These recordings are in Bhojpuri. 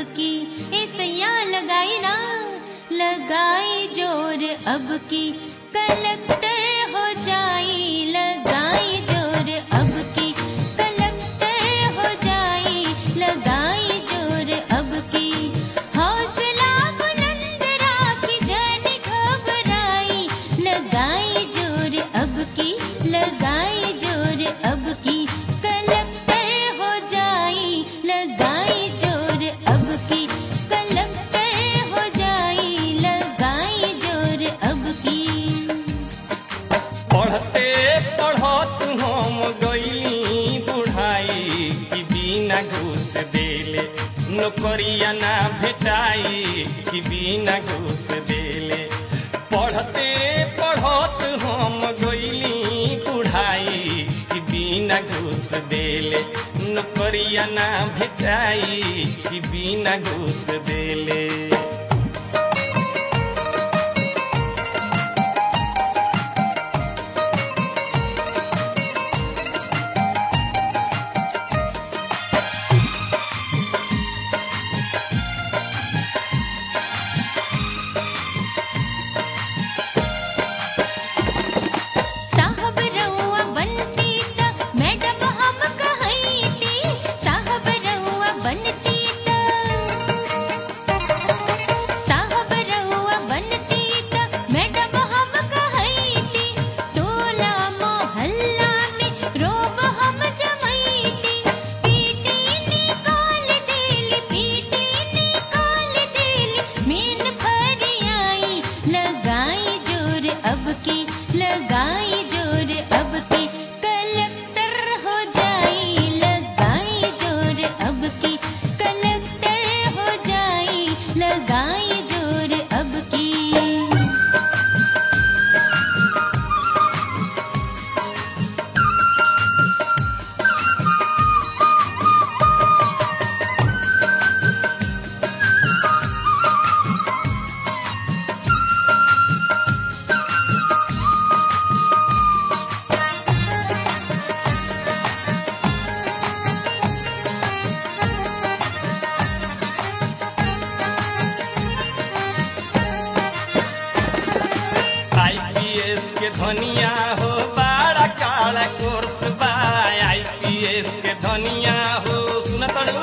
की ऐसैया लगाई ना लगाई जोर अब की कलेक्टर हो जाई लगाई जोर अब की कलेक्टर हो जाई लगाई जोर अब की हौसला बुलंद राखी जन घबराई लगाई जोर अब की लगाई जोर अब की कलेक्टर हो जाई लगाई जोर अब की कलेक्टर हो जाई लगाई जोर अब की पढ़ते पढ़त हम गईली बुढ़ाई कि बिना घूस देले नौकरिया ना भेटाई कि बिना घूस देले पढ़ते पढ़त हम गईली बुढ़ाई कि बिना घूस देले नौकरिया ना भेटाई कि बिना घूस देले साहब रउआ बनती त मैडम हम कहैती साहब रउआ बनती त साहब रउआ बनती त मैडम हम कहैती टोला मोहल्ला में रोब हम जमैती पीटी निकाल देली पीटी निकाल देली मीन फरियाई लगाई जोर अब की लगाई जोर अब की कलेक्टर हो जाई लगाई जोर अब की कलेक्टर हो जाई लगाई जोर अब की आईपीएस के धनिया हो बड़ा काला कोर्स बा आईपीएस के धनिया हो सुन तड़ू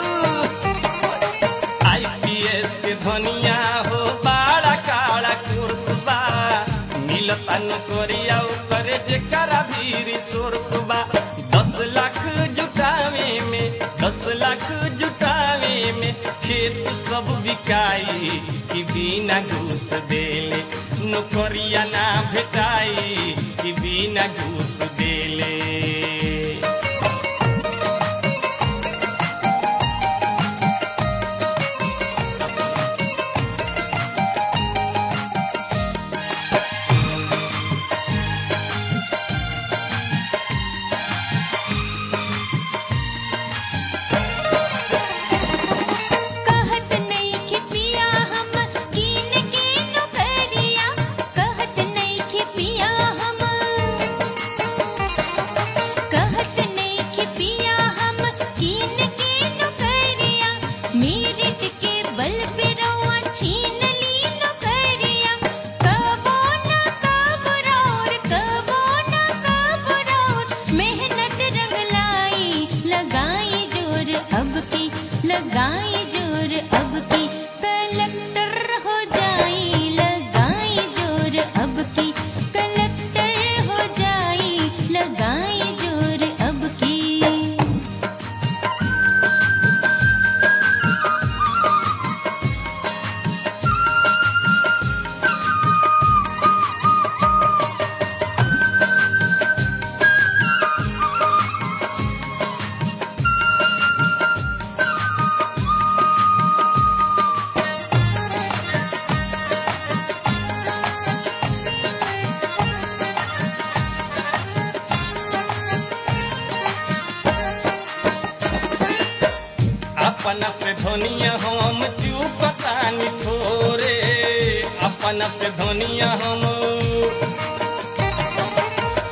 आईपीएस के धनिया हो बड़ा काला कोर्स बा मिलता नौकरिया करे जेकरा भी रिसोर्स बा दस लाख जुटावे में दस लाख जुटावे में खेत सब बिकाई कि बिना घूस देले नौकरिया ना भेटाई कि बिना घूस देले कहत नहीं कि पिया हम कीन के नौकरिया कहत नहीं कि पिया हम कहत नहीं कि पिया हम कीन के नौकरिया मेरिट के बल पे रउआ छीन ली नौकरिया कबो ना कबरौर कबो ना कबरौर मेहनत रंग लाई लगाई जोर अब की लगाई जोर अब की कलेक्टर हो जाई लगाई जोर अब की कलेक्टर हो जाई लगाई जोर अब की अपना से धनिया हम चुपतानी थोरे अपना से धनिया हम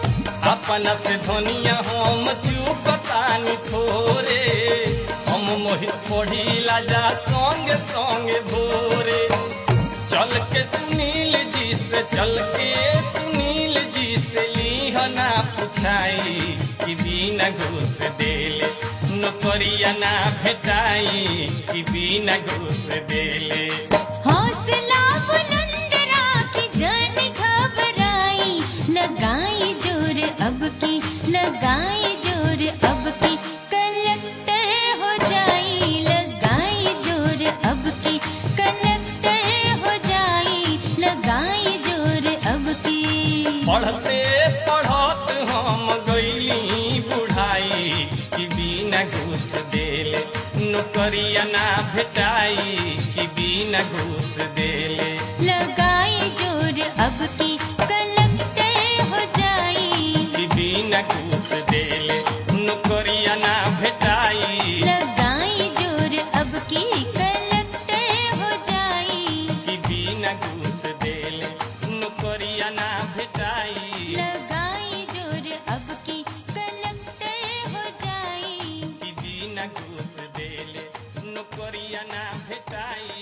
अपना से धनिया हम चुपतानी थोरे हम पढ़ी पढ़ीला जा संगे संगे भोरे चल के सुनील जी से चल के सुनील जी से लीहना पुछाई कि बिना घूस देले नौकरिया ना भेटाई कि बिना घूस देले हौसला बुलंद राखी जन घबराई लगाई जोर अब की लगाई जोर अब की कलेक्टर हो जाई लगाई जोर अब की कलेक्टर हो जाई लगाई जोर अब की पढ़ते पढ़त हम गईली बुढ़ाई कि बिना घूस देले नौकरिया ना भेटाई कि बिना घूस देले लगाई जोर अब की कलेक्टर हो जाई कि बिना घूस देले नौकरिया ना भेटाई लगाई जोर अब की कलेक्टर हो जाई कि बिना घूस देले नौकरिया ना भेटाई लगाई जोर अब की कलेक्टर हो जाई कि बिना घूस देले नौकरिया ना भेटाई